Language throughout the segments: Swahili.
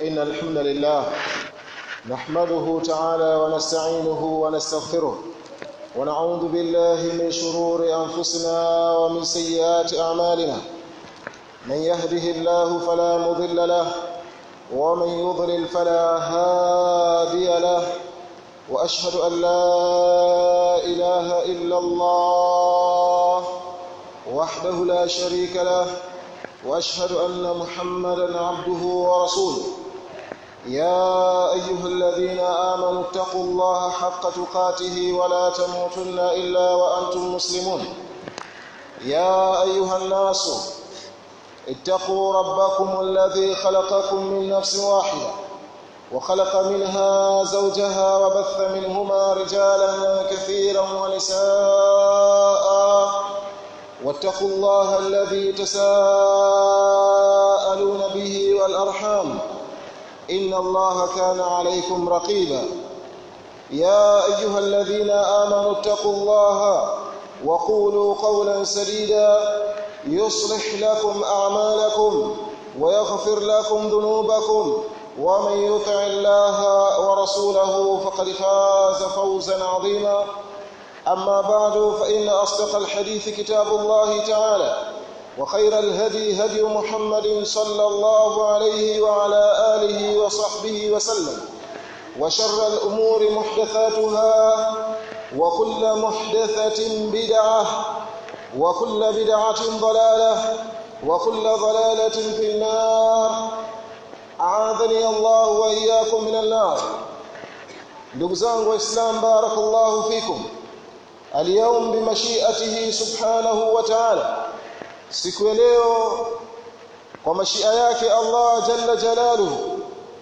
إن الحمد لله نحمده تعالى ونستعينه ونستغفره ونعوذ بالله من شرور أنفسنا ومن سيئات أعمالنا من يهده الله فلا مضل له ومن يضلل فلا هادي له وأشهد أن لا إله إلا الله وحده لا شريك له واشهد ان محمدا عبده ورسوله يا ايها الذين امنوا اتقوا الله حق تقاته ولا تموتن الا وانتم مسلمون يا ايها الناس اتقوا ربكم الذي خلقكم من نفس واحده وخلق منها زوجها وبث منهما رجالا كثيرا ونساء واتقوا الله الذي تساءلون به والأرحام إن الله كان عليكم رقيبا يا أيها الذين آمنوا اتقوا الله وقولوا قولا سديدا يصلح لكم أعمالكم ويغفر لكم ذنوبكم ومن يطع الله ورسوله فقد فاز فوزا عظيما أما بعد فإن أصدق الحديث كتاب الله تعالى وخير الهدي هدي محمد صلى الله عليه وعلى آله وصحبه وسلم وشر الأمور محدثاتها وكل محدثة بدعة وكل بدعة ضلالة وكل ضلالة في النار أعاذني الله وإياكم من النار ndugu zangu waislamu barakallahu fikum اليوم بمشيئته سبحانه وتعالى siku ya leo kwa mashia yake Allah jalla jalaluhu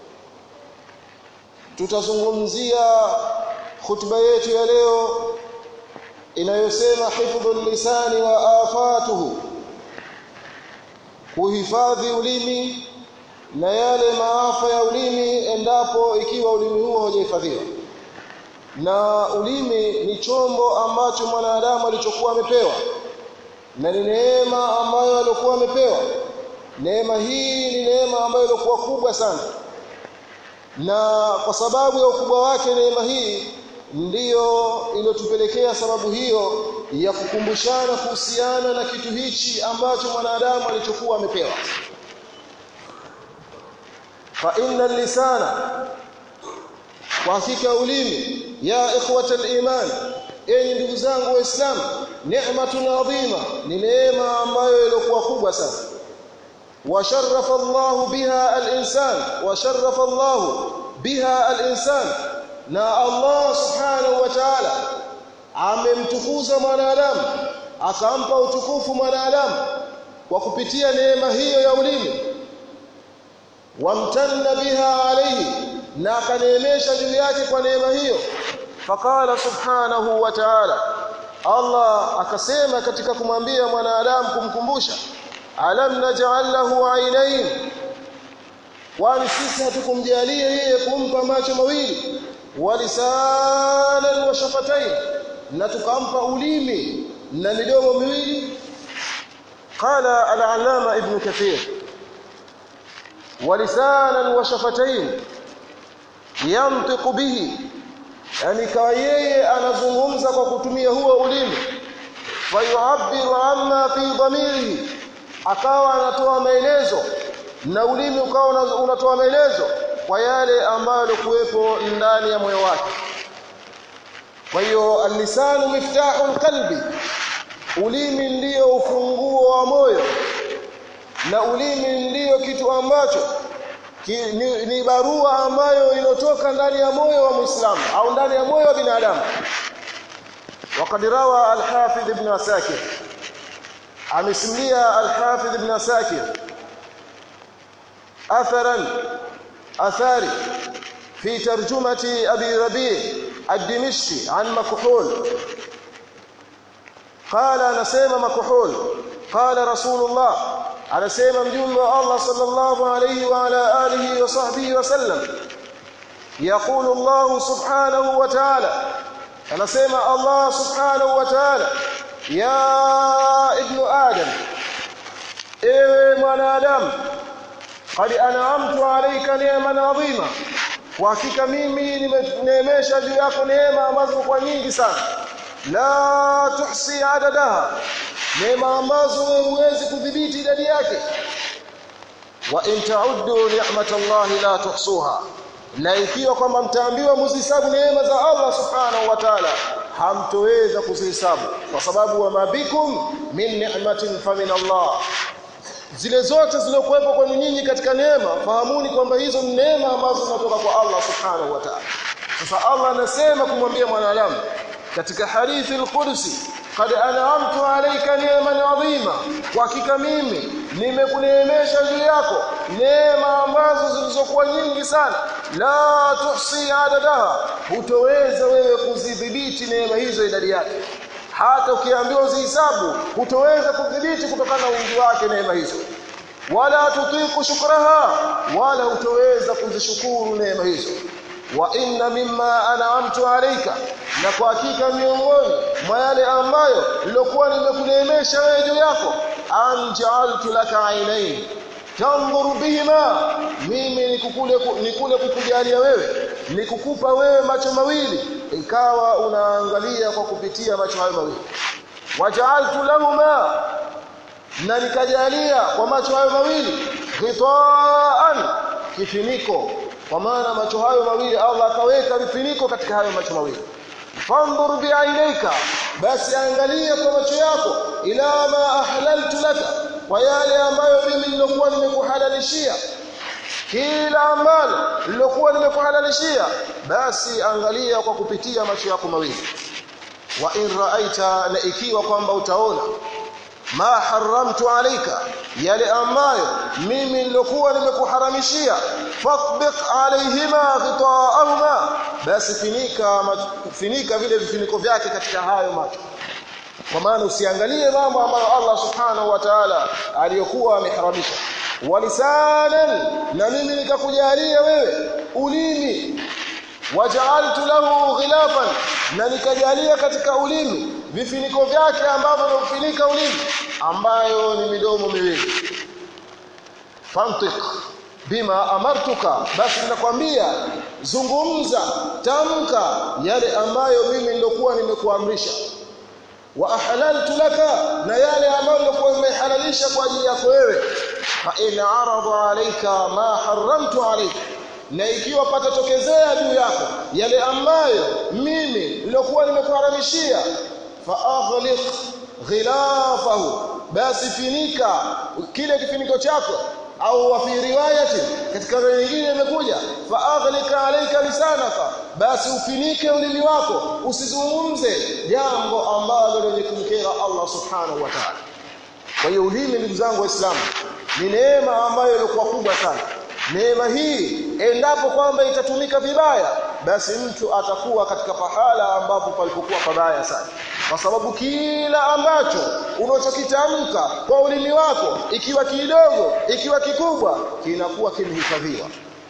tutazungumzia khutba yetu ya leo inayosema hifdhul lisani wa afatuhu kuhifadhi ulimi na yale maafa ya ulimi endapo ikiwa ulimi huo hujahifadhiwa na ulimi ni chombo ambacho mwanadamu alichokuwa amepewa na ni neema ambayo alikuwa amepewa neema hii ni neema ambayo ilikuwa kubwa sana na kwa sababu ya ukubwa wake neema hii ndiyo iliyotupelekea sababu hiyo ya kukumbushana kuhusiana na kitu hichi ambacho mwanadamu alichokuwa amepewa fa inna lisana kwa hakika ulimi ya ikhwata al-iman enyi ndugu zangu waislamu neematun adhima ni neema ambayo ilikuwa kubwa sana washarrafa Allah biha al-insan washarrafa Allah biha al-insan na Allah subhanahu wa ta'ala amemtukuza mwanadamu akampa utukufu mwanadamu kwa kupitia neema hiyo ya ulimi wamtanna biha alayhi na akaneemesha juu yake kwa neema hiyo faqala subhanahu wa ta'ala Allah akasema katika kumwambia mwanadamu kumkumbusha alam naj'al lahu aynayn kwani sisi hatukumjalia yeye kumpa macho mawili walisanan wa shafatayn na tukampa ulimi na midomo miwili qala al-allama ibn kathir walisanan wa shafatayn yantiqu bihi yani kawa yeye anazungumza kwa kutumia huo ulimi fayu'abbiru amma fi dhamirihi akawa anatoa maelezo na ulimi ukawa unatoa maelezo kwa yale ambayo kuwepo ndani ya moyo wake kwa hiyo alisanu miftahul qalbi ulimi ndiyo ufunguo wa moyo na ulimi ndiyo kitu ambacho Ki, ni, ni barua ambayo inotoka ndani ya moyo wa Muislamu au ndani ya moyo wa binadamu. Waqad rawa al-Hafidh ibn Asakir amesimulia al-Hafidh ibn Asakir atharan athari fi tarjumati Abi Rabi' ad-Dimishqi an Makhul qala anasema Makhul qala Rasulullah anasema mjumbe wa Allah sallallahu alayhi wa ala alihi wa sahbihi wasallam يقول الله سبحانه وتعالى anasema Allah subhanahu wa ta'ala ya ibnu adam ewe mwanadamu qad an'amtu alayka ni'man 'azima kwa hakika mimi nimeneemesha juu yako neema ambazo kwa nyingi sana la tuhsi adadaha neema ambazo wewe huwezi kudhibiti idadi yake wa in ta'uddu ni'matallahi la tuhsuha na ikiwa kwamba mtaambiwa mzihesabu neema za Allah subhanahu wa ta'ala hamtoweza kuzihesabu kwa sababu wa mabikum min ni'matin famin Allah zile zote zilizokuwepo kwenu nyinyi katika neema fahamuni kwamba hizo ni neema ambazo zinatoka kwa Allah subhanahu wa ta'ala sasa Allah anasema kumwambia mwanadamu katika hadithi al-Qudsi qad an'amtu alayka ni'man 'azima kwa hakika mimi nimekuneemesha juu yako neema ambazo zilizokuwa nyingi sana la tuhsi adadaha hutoweza wewe kuzidhibiti neema hizo idadi yake hata ukiambiwa uzihesabu hutoweza kudhibiti kutokana na wingi wake neema hizo wala tutiku shukraha wala hutoweza kuzishukuru neema hizo wa inna mimma an'amtu alayka na kwa hakika miongoni mwa yale ambayo nilokuwa nimekuneemesha wewe juu yako anja'altu laka ainain tanzuru bihima mimi nikukule nikule kukujalia wewe nikukupa wewe macho mawili ikawa unaangalia kwa kupitia macho hayo mawili waja'altu lahuma na nikajalia kwa macho hayo mawili ghitaan kifiniko kwa maana macho hayo mawili Allah akaweka vifiniko katika hayo macho mawili fanzur bi'ainika basi angalia kwa macho yako ila ma ahlaltu laka kwa yale ambayo mimi nilokuwa nimekuhalalishia kila ambalo nilokuwa nimekuhalalishia basi angalia kwa kupitia macho yako mawili wa in ra'aita na ikiwa kwamba utaona ma haramtu alayka yale ambayo mimi nilokuwa nimekuharamishia fatbiq alayhima ghita'ahuma basi finika finika vile vifiniko vyake katika hayo macho kwa maana usiangalie mambo ambayo Allah subhanahu wa ta'ala aliyokuwa ameharamisha walisanan na mimi nikakujalia wewe ulimi waja'altu lahu ghilafan na nikajalia katika ulimi vifiniko vyake ambavyo vinafunika ulimi ambayo ni midomo miwili fantiq bima amartuka basi ninakwambia zungumza tamka yale ambayo mimi nilokuwa nimekuamrisha wa ahlaltu laka na yale ambayo nilikuwa nimehalalisha kwa ajili yako wewe fa in arada alayka ma haramtu alayka na ikiwa patatokezea juu yako yale ambayo mimi nilikuwa nimekuharamishia fa aghliq ghilafahu basi finika kile kifiniko chako au fi riwayati katika nyingine imekuja fa aghlika alayka lisanaka basi ufinike ulimi wako usizungumze jambo ambalo lenye kumkera Allah subhanahu wa ta'ala kwa hiyo ulimi ndugu zangu waislamu ni neema ambayo ilikuwa kubwa sana neema hii endapo kwamba itatumika vibaya basi mtu atakuwa katika pahala ambapo palipokuwa pabaya sana kwa sababu kila ambacho unachokitamka kwa ulimi wako ikiwa kidogo ikiwa kikubwa kinakuwa kimehifadhiwa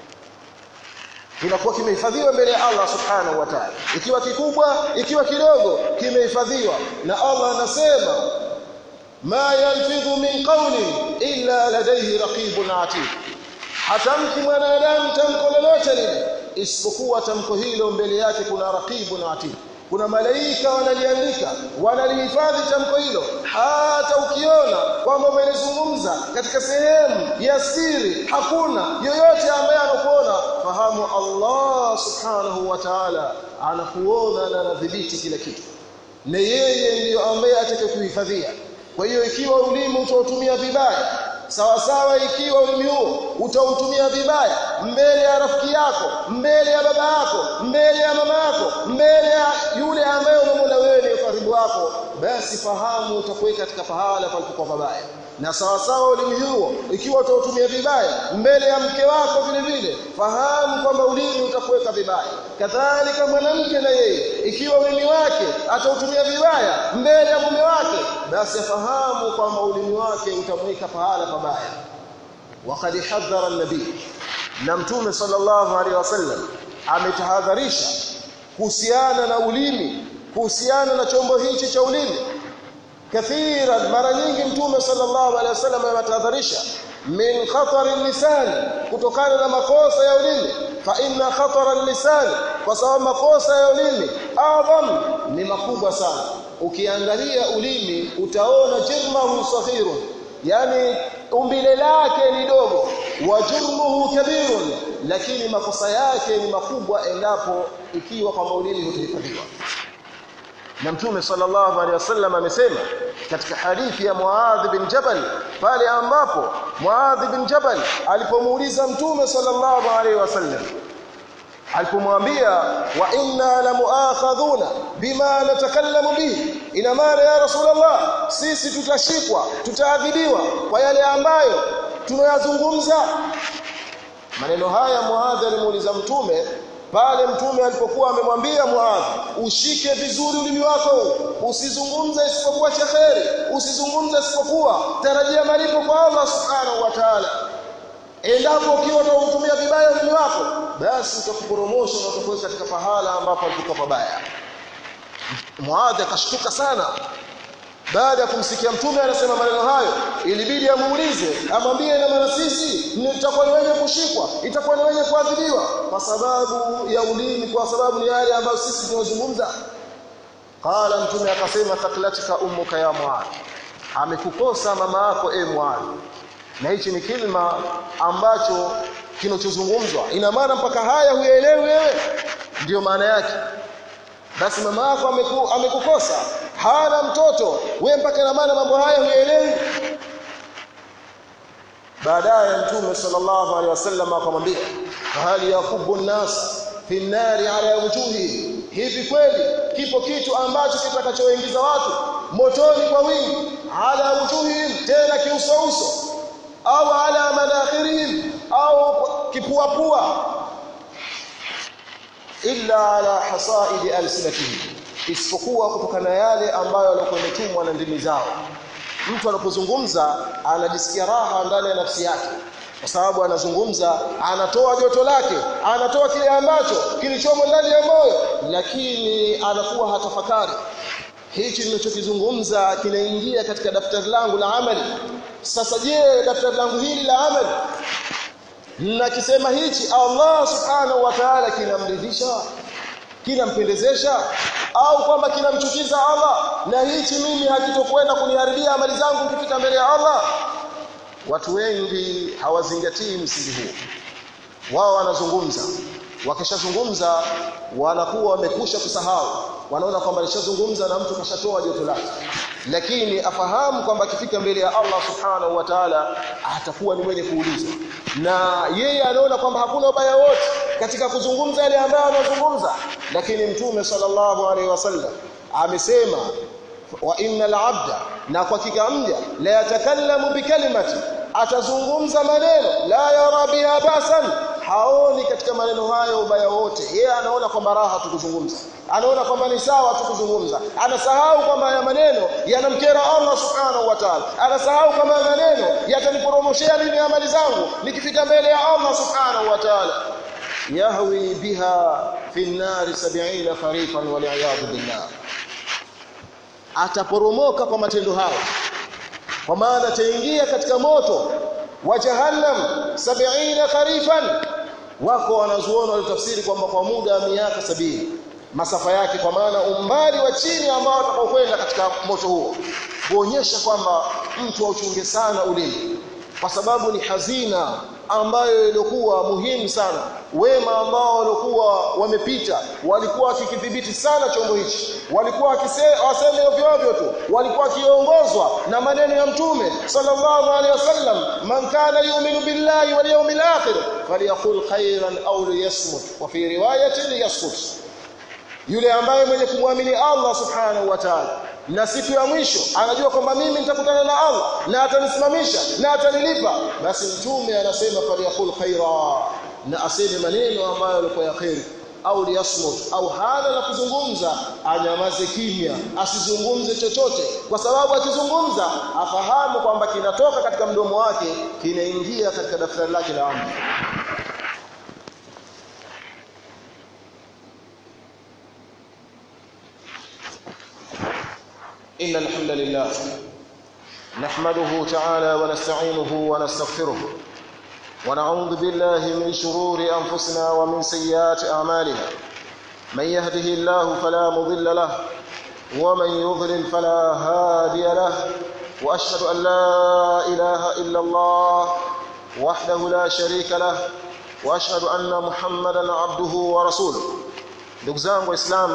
kinakuwa kimehifadhiwa mbele ya Allah subhanahu wa ta'ala ikiwa kikubwa ikiwa kidogo kimehifadhiwa na Allah anasema ma yalfidhu min qawlin illa ladayhi raqibun atid hatamki mwanadamu tamko lolote lile isipokuwa tamko hilo mbele yake kuna raqibu na atid kuna malaika wanaliandika wanalihifadhi tamko hilo hata ukiona kwamba umelizungumza katika sehemu ya siri hakuna yoyote ambaye anakuona fahamu Allah subhanahu wa ta'ala anakuona na anadhibiti kila kitu na yeye ndiyo ambaye atakayekuhifadhia kwa hiyo ikiwa ulimi utautumia vibaya sawa sawa ikiwa ulimi huo utautumia vibaya mbele ya rafiki yako mbele ya baba yako mbele ya mama yako mbele ya yule ambaye unamwona wewe ni karibu wako basi fahamu utakuweka katika pahala palipokuwa pabaya na sawa sawa ulimi huo ikiwa utautumia vibaya mbele ya mke wako vile vile fahamu kwamba ulimi utakuweka vibaya kadhalika mwanamke na yeye ikiwa ulimi wake atautumia vibaya mbele ya mume wake basi afahamu kwamba ulimi wake utamweka pahala pabaya waqad hadhara an-nabii na mtume sallallahu alaihi wasallam ametahadharisha kuhusiana na ulimi kuhusiana na chombo hichi cha ulimi kathiran mara nyingi mtume sallallahu alaihi wasallam ametahadharisha min khatar lisan kutokana na makosa ya ulimi fa inna khatar lisan kwa sababu makosa ya ulimi adham ni makubwa sana ukiangalia ulimi utaona jirmahu saghirun yani umbile lake ni dogo wa jurmuhu kabirun lakini makosa yake ni makubwa endapo ikiwa kwa maulidi hutahifadhiwa na mtume sallallahu alaihi wasallam amesema katika hadithi ya Muadh bin Jabal pale ambapo Muadh bin Jabal alipomuuliza mtume sallallahu alaihi wasallam alipomwambia wa inna la muakhadhuna bima natakallamu bihi ina maana ya rasulullah sisi tutashikwa tutaadhibiwa kwa yale ambayo tunayazungumza maneno haya Muadh alimuuliza mtume pale mtume alipokuwa amemwambia Muadh ushike vizuri ulimi wako usizungumze isipokuwa cha kheri usizungumze isipokuwa tarajia malipo kwa Allah subhanahu wa ta'ala endapo ukiwa utautumia vibaya ulimi wako basi utakuporomosha na utakuweka katika pahala ambapo alikuwa pabaya Muadh akashtuka sana baada ya kumsikia mtume anasema maneno hayo ilibidi amuulize amwambie na maana sisi tutakuwa ni wenye kushikwa itakuwa ni wenye kuadhibiwa kwa sababu ya ulimi kwa sababu ni yale ambayo sisi tunazungumza qala mtume akasema taklatika ummuka ya muad amekukosa mama yako e muad na hichi ni kilma ambacho kinachozungumzwa ina maana mpaka haya huyaelewi wewe ndiyo maana yake basi mama yako ameku, amekukosa hana mtoto wewe mpaka na maana mambo haya huyaelewi baadaye mtume sallallahu alaihi wasallam akamwambia hali yakubu nas fi nari ala wujuhi hivi kweli kipo kitu ambacho kitakachoingiza watu motoni kwa wingi ala wujuhihim tena kiusouso au ala manakhirihim au kipuapua illa ala hasaidi alsinatihim isipokuwa kutokana na yale ambayo walikuwa wametumwa na ndimi zao mtu anapozungumza anajisikia raha ndani ya nafsi yake kwa sababu anazungumza anatoa joto lake anatoa kile ambacho kilichomo ndani ya moyo lakini anakuwa hatafakari hichi ninachokizungumza kinaingia katika daftari langu la amali sasa je daftari langu hili la amali na kisema hichi Allah subhanahu wa ta'ala kinamridhisha kinampendezesha au kwamba kinamchukiza Allah na hichi mimi hakitokwenda kuniharibia amali zangu nikifika mbele ya Allah watu wengi hawazingatii msingi huu wao wanazungumza wakishazungumza wanakuwa wamekusha kusahau wanaona kwamba alishazungumza na mtu kashatoa joto lake lakini afahamu kwamba akifika mbele ya Allah subhanahu wa ta'ala atakuwa ni mwenye kuulizwa na yeye anaona kwamba hakuna ubaya wote katika kuzungumza yale ambayo anazungumza lakini mtume sallallahu alaihi wasallam amesema wa innal abda na kwa hakika mja la yatakallamu bikalimati atazungumza maneno la yara biha basan haoni katika maneno hayo ubaya wote yeye anaona kwamba raha tukuzungumza anaona kwamba ni sawa tukuzungumza anasahau kwamba haya maneno yanamkera Allah subhanahu wa ta'ala anasahau kwamba haya maneno yataniporomoshea mimi amali zangu nikifika mbele ya Allah subhanahu wa ta'ala yahwi biha fi an-nar 70 kharifan wal billah ataporomoka kwa matendo hayo kwa maana ataingia katika moto wa jahannam 70 kharifan wako wanazuona walitafsiri kwamba kwa muda wa miaka sabini masafa yake kwa maana umbali wa chini ambao atakaokwenda katika moto huo kuonyesha kwamba mtu auchunge sana ulimi kwa sababu ni hazina ambayo ilikuwa muhimu sana wema ambao walikuwa wamepita walikuwa wakikidhibiti sana chombo hichi walikuwa waseme ovyo ovyo tu walikuwa wakiongozwa na maneno ya mtume sallallahu alaihi wasallam man kana yu'minu billahi wal yawmil akhir falyaqul khairan aw liyasmut wa fi riwayatin liyaskut yule ambaye mwenye kumwamini Allah subhanahu wa ta'ala na siku ya mwisho anajua kwamba mimi nitakutana na Allah na atanisimamisha na atanilipa basi mtume anasema falyaqul khaira na aseme maneno ambayo yalikuwa ya khairi au liyasmut au hana la kuzungumza anyamaze kimya asizungumze chochote kwa sababu akizungumza afahamu kwamba kinatoka katika mdomo wake kinaingia katika daftari lake la amri إن الحمد لله نحمده تعالى ونستعينه ونستغفره ونعوذ بالله من شرور أنفسنا ومن سيئات أعمالنا من يهده الله فلا مضل له ومن يضلل فلا هادي له وأشهد أن لا إله إلا الله وحده لا شريك له وأشهد أن محمدا عبده ورسوله ndugu zangu waislamu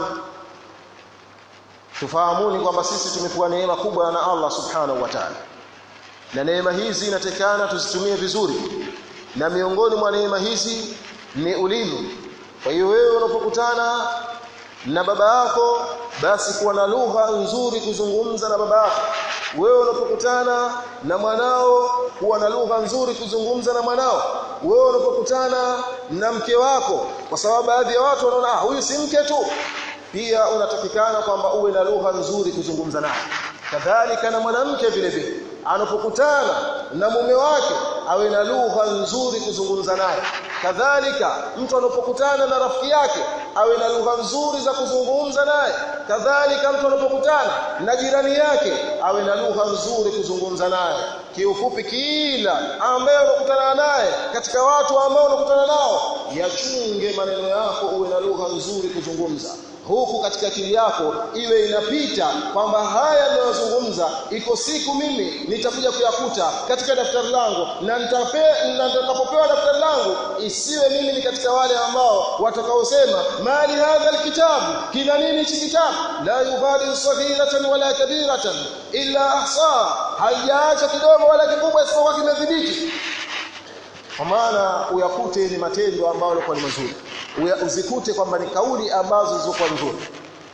tufahamuni kwamba sisi tumepewa neema kubwa na Allah subhanahu wa ta'ala na neema hizi inatekana tuzitumie vizuri na miongoni mwa neema hizi ni ulimi kwa hiyo wewe unapokutana na baba yako basi kuwa na lugha nzuri kuzungumza na baba yako wewe unapokutana na mwanao kuwa na lugha nzuri kuzungumza na mwanao wewe unapokutana na mke wako kwa sababu baadhi ya watu wanaona ah huyu si mke tu pia unatakikana kwamba uwe na lugha nzuri kuzungumza naye kadhalika na mwanamke vile vile anapokutana na mume wake awe na lugha nzuri kuzungumza naye kadhalika mtu anapokutana na rafiki yake awe na lugha nzuri za kuzungumza naye kadhalika mtu anapokutana na jirani yake awe na lugha nzuri kuzungumza naye kiufupi kila ambaye unakutana naye katika watu ambao unakutana nao yachunge maneno yako uwe na lugha nzuri kuzungumza huku katika akili yako iwe inapita kwamba haya ninayozungumza iko siku mimi nitakuja kuyakuta katika daftari langu na nitakapopewa daftari langu isiwe mimi ni katika wale ambao watakaosema mali hadha alkitabu kina nini hichi kitabu la yubadiru saghiratan wala kabiratan illa ahsa haijaacha kidogo wala kikubwa isipokuwa kimedhibiti kwa maana uyakute ni matendo ambayo yalikuwa ni mazuri uzikute kwamba ni kauli ambazo zilizokuwa nzuri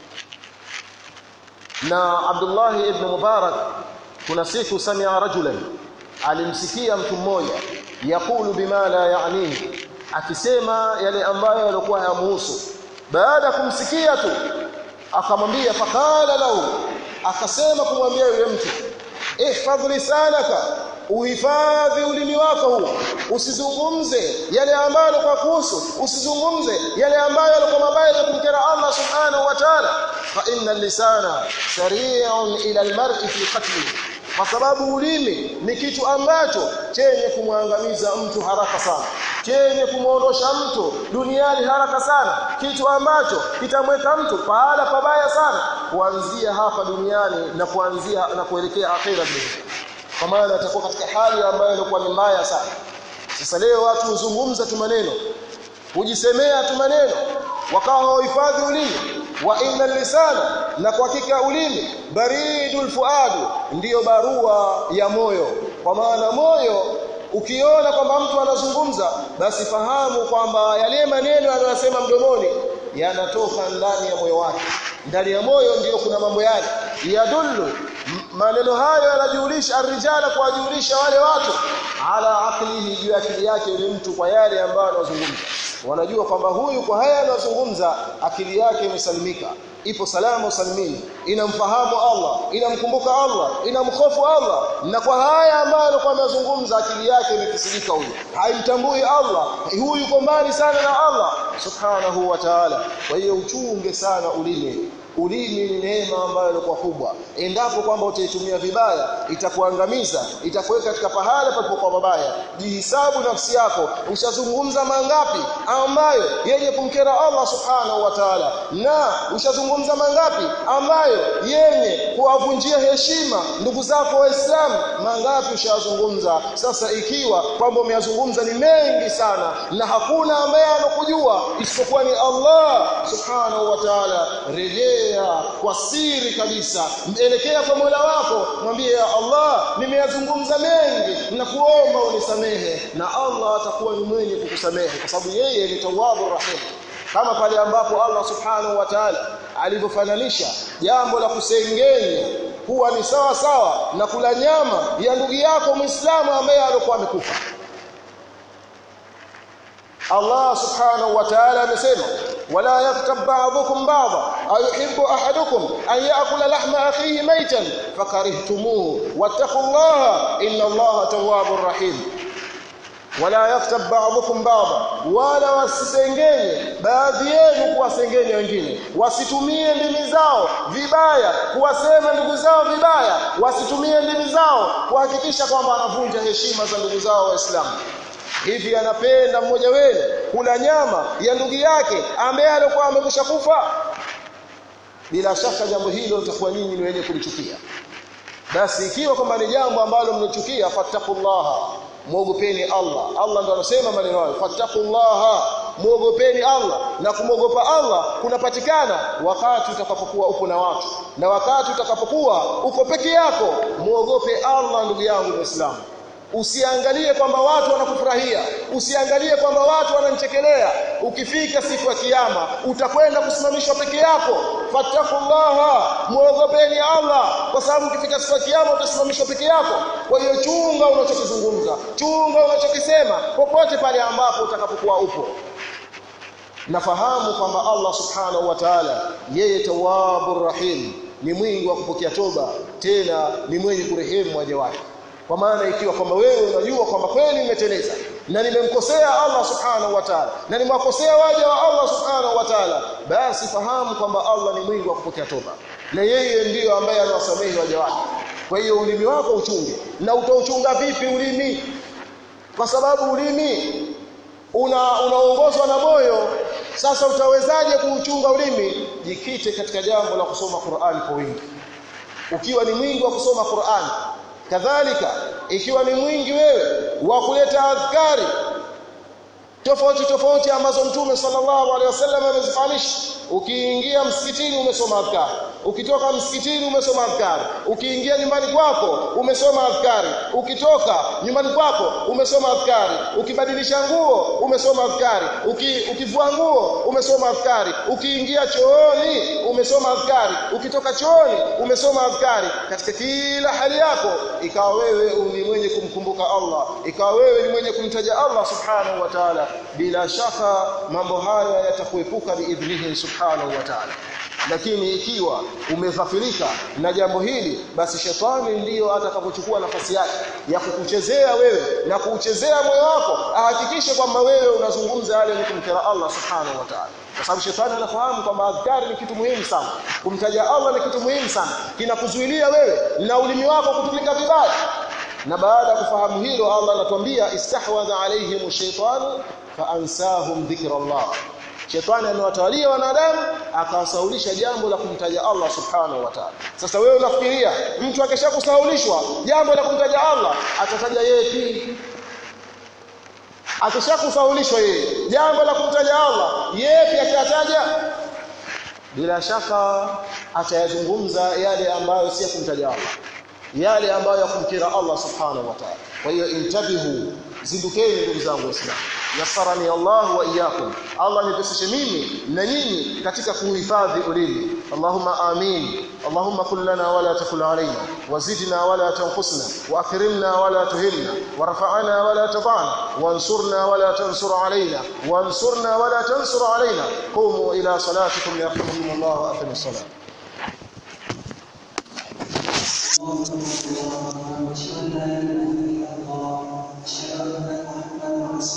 na Abdullah ibn Mubarak kuna siku samia rajulan alimsikia mtu mmoja yakulu bima la yaanihi akisema yale ambayo yalikuwa hayamuhusu baada ya kumsikia tu akamwambia faqala lahu akasema kumwambia yule mtu ihfadh lisanaka uhifadhi ulimi wako huo usizungumze yale ambayo kwa kuhusu usizungumze yale ambayo yalikuwa mabaya ya kumkera Allah subhanahu wa ta'ala fa inna lisana sari'un ila almar'i fi qatlihi kwa sababu ulimi ni kitu ambacho chenye kumwangamiza mtu haraka sana chenye kumuondosha mtu duniani haraka sana kitu ambacho kitamweka mtu pahala pabaya sana kuanzia hapa duniani na kuanzia na kuelekea akhira vile kwa maana atakuwa katika hali ambayo ilikuwa ni mbaya sana sasa leo watu huzungumza tu maneno hujisemea tu maneno wakawa hawahifadhi ulimi wa inna lisana na kwa hakika ulimi baridul fuadu ndiyo barua ya moyo kwa maana moyo ukiona kwamba mtu anazungumza basi fahamu kwamba yale maneno anayosema mdomoni yanatoka ndani ya moyo wake ndani ya moyo ndiyo kuna mambo yale yadullu maneno hayo yanajulisha arrijala kuwajulisha wale watu ala aklihi juu ya akili yake yule mtu kwa yale ambayo anazungumza wanajua kwamba huyu kwa haya anazungumza akili yake imesalimika ipo salama usalimini inamfahamu Allah inamkumbuka Allah inamhofu Allah na kwa haya ambayo alikuwa anazungumza akili yake imekisilika huyu haimtambui Allah huyu yuko mbali sana na Allah subhanahu wa ta'ala kwa hiyo uchunge sana ulimi ulimi ni neema ambayo ilikuwa kubwa endapo kwamba utaitumia vibaya itakuangamiza itakuweka katika pahala palipokuwa mabaya jihisabu nafsi yako ushazungumza mangapi ambayo yenye kumkera Allah subhanahu wa ta'ala na ushazungumza mangapi ambayo yenye kuwavunjia heshima ndugu zako waislamu mangapi ushazungumza sasa ikiwa kwamba umeyazungumza ni mengi sana na hakuna ambaye anakujua isipokuwa ni Allah subhanahu wa ta'ala rejea kwa siri kabisa elekea kwa Mola wako mwambie ya Allah nimeyazungumza mengi na kuomba unisamehe na Allah atakuwa ni mwenye kukusamehe kwa sababu yeye ni tawwabur rahim kama pale ambapo Allah subhanahu wa ta'ala alivyofananisha jambo la kusengenya kuwa ni sawa sawa na kula nyama ya ndugu yako Muislamu ambaye alikuwa amekufa Allah subhanahu wa ta'ala amesema wala yaktab ba'dukum ba'dha ayuhibbu ahadukum an ya'kula lahma akhihi maytan fakarihtumuhu wattaqullaha inna Allaha tawwabur rahim wala yaktab ba'dukum ba'dha wala wasisengenye baadhi yenu kuwasengenya wengine wasitumie ndimi zao vibaya kuwasema ndugu zao vibaya wasitumie ndimi zao kuhakikisha kwamba anavunja heshima za ndugu zao waislamu hivi anapenda mmoja wenu kula nyama ya ndugu yake ambaye alikuwa amekwisha kufa bila shaka jambo hilo litakuwa nyinyi ni wenye kulichukia basi ikiwa kwamba ni jambo ambalo mnachukia fattaqullaha muogopeni Allah Allah ndo anasema maneno hayo fattaqullaha muogopeni Allah na kumwogopa Allah kunapatikana wakati utakapokuwa upo na watu na wakati utakapokuwa uko peke yako muogope Allah ndugu yangu Muislamu usiangalie kwamba watu wanakufurahia usiangalie kwamba watu wananichekelea ukifika siku ya kiyama utakwenda kusimamishwa peke yako fattakullaha muogopeni Allah kwa sababu ukifika siku ya kiyama utasimamishwa peke yako kwa hiyo chunga unachokizungumza chunga unachokisema popote pale ambapo utakapokuwa upo nafahamu kwamba Allah subhanahu wa ta'ala yeye tawwabur rahim ni mwingi wa kupokea toba tena ni mwenye kurehemu waja wake kwa maana ikiwa kwamba wewe unajua kwamba kweli nimeteleza na nimemkosea Allah subhanahu wa ta'ala na nimewakosea waja wa Allah subhanahu wa ta'ala basi fahamu kwamba Allah ni mwingi wa kupokea toba na yeye ndiyo ambaye anawasamehe waja wake kwa hiyo ulimi wako uchunge na utauchunga vipi ulimi kwa sababu ulimi una unaongozwa na moyo sasa utawezaje kuuchunga ulimi jikite katika jambo la kusoma Qur'an kwa wingi ukiwa ni mwingi wa kusoma Qur'an kadhalika ikiwa ni mwingi wewe wa kuleta adhkari tofauti tofauti ambazo mtume sallallahu alaihi wasallam amezifahamisha ukiingia msikitini umesoma adhkari ukitoka msikitini umesoma adhkari ukiingia nyumbani kwako umesoma adhkari ukitoka nyumbani kwako umesoma adhkari ukibadilisha nguo umesoma adhkari Uki, ukivua nguo umesoma adhkari ukiingia chooni umesoma adhkari ukitoka chooni umesoma adhkari katika kila hali yako ikawa wewe ni mwenye kumkumbuka Allah ikawa wewe ni mwenye kumtaja Allah subhanahu wa ta'ala bila shaka mambo haya yatakuepuka biidhnihi subhanahu wa ta'ala lakini ikiwa umeghafirika na jambo hili basi shetani ndiyo atakapochukua nafasi yake ya kukuchezea wewe na kuuchezea moyo wako ahakikishe kwamba wewe unazungumza yale ni kumkera Allah subhanahu wa ta'ala kwa sababu shetani anafahamu kwamba adhkari ni kitu muhimu sana kumtaja Allah ni kitu muhimu sana kinakuzuilia wewe na ulimi wako kutumika vibaya na baada ya kufahamu hilo Allah anatuambia istahwadha alaihim shaytanu faansahum dhikrallah Shetani amewatawalia wanadamu akawasaulisha jambo la kumtaja Allah subhanahu wa ta'ala. Sasa wewe unafikiria mtu akishakusaulishwa jambo la kumtaja Allah atataja yeye pili. Akishakusaulishwa yeye jambo la kumtaja Allah yeye pia atataja bila shaka atayazungumza yale ambayo si ya kumtaja Allah yale ambayo ya kumkira Allah subhanahu wa ta'ala. Kwa hiyo intabihu zindukeni ndugu zangu waislamu yassarani Allah wa iyyakum Allah nipeseshe mimi na nyinyi katika kuhifadhi ulimi Allahumma amin Allahumma kul lana wala takul alaina wazidna wala tanqusna واكرمنا ولا تهنا وارفعنا ولا تضعنا وانصرنا ولا تنصر علينا وانصرنا ولا تنصر علينا قوموا الى صلاتكم يرحمكم الله واقيموا الصلاه اللهم صل على محمد وعلى اله وصحبه